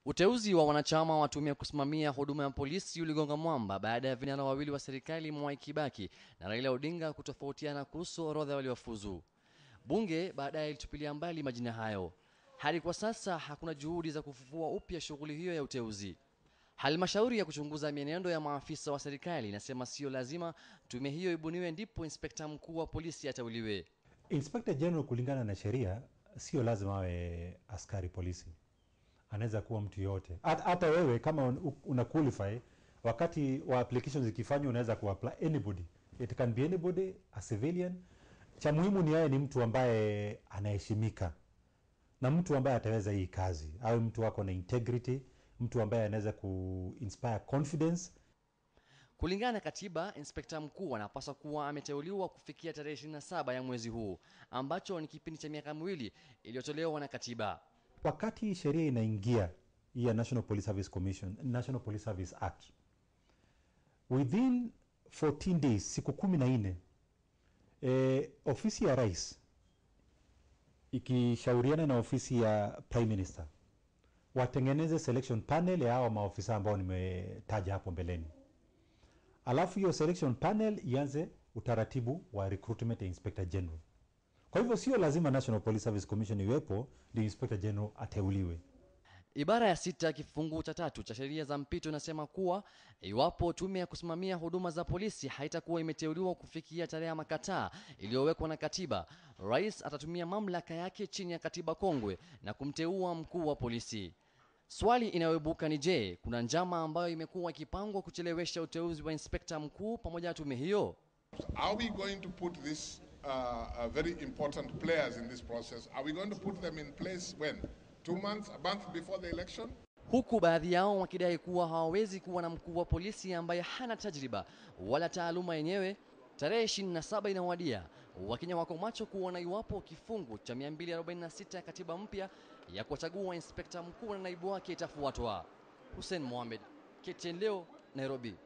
Uteuzi wa wanachama wa tume ya kusimamia huduma ya polisi uligonga mwamba baada ya vinara wawili wa serikali Mwai Kibaki na Raila Odinga kutofautiana kuhusu orodha waliofuzu. Bunge baadaye ilitupilia mbali majina hayo. Hadi kwa sasa hakuna juhudi za kufufua upya shughuli hiyo ya uteuzi. Halmashauri ya kuchunguza mienendo ya maafisa wa serikali inasema sio lazima tume hiyo ibuniwe ndipo inspekta mkuu wa polisi ateuliwe. Inspector General kulingana na sheria sio lazima awe askari polisi, anaweza kuwa mtu yoyote. Hata hata wewe kama un- una qualify, wakati wa applications zikifanywa, unaweza kuapply anybody, it can be anybody, a civilian. Cha muhimu ni yeye ni mtu ambaye anaheshimika na mtu ambaye ataweza hii kazi, awe mtu wako na integrity, mtu ambaye anaweza ku inspire confidence Kulingana na katiba, inspekta mkuu anapaswa kuwa ameteuliwa kufikia tarehe 27 ya mwezi huu, ambacho ni kipindi cha miaka miwili iliyotolewa na katiba. wakati sheria inaingia hii ya National Police Service Commission, National Police Service Act, within 14 days, siku kumi na nne eh, ofisi ya rais ikishauriana na ofisi ya prime minister watengeneze selection panel ya hawa maofisa ambao nimetaja hapo mbeleni, alafu hiyo selection panel ianze utaratibu wa recruitment ya inspector general. Kwa hivyo sio lazima National Police Service Commission iwepo ndio inspector general ateuliwe. Ibara ya sita kifungu cha tatu cha sheria za mpito inasema kuwa iwapo tume ya kusimamia huduma za polisi haitakuwa imeteuliwa kufikia tarehe ya makataa iliyowekwa na katiba, rais atatumia mamlaka yake chini ya katiba kongwe na kumteua mkuu wa polisi. Swali inayoibuka ni je, kuna njama ambayo imekuwa ikipangwa kuchelewesha uteuzi wa inspekta mkuu pamoja na tume hiyo? Are we going to put these uh, uh, very important players in this process? Are we going to put them in place when? Two months, a month before the election? huku baadhi yao wakidai kuwa hawawezi kuwa na mkuu wa polisi ambaye hana tajriba wala taaluma yenyewe. Tarehe 27 inawadia, Wakenya wako macho kuona iwapo kifungu cha 246 ya katiba mpya ya kuwachagua inspekta mkuu na naibu wake itafuatwa. Hussein Mohamed, KTN leo, Nairobi.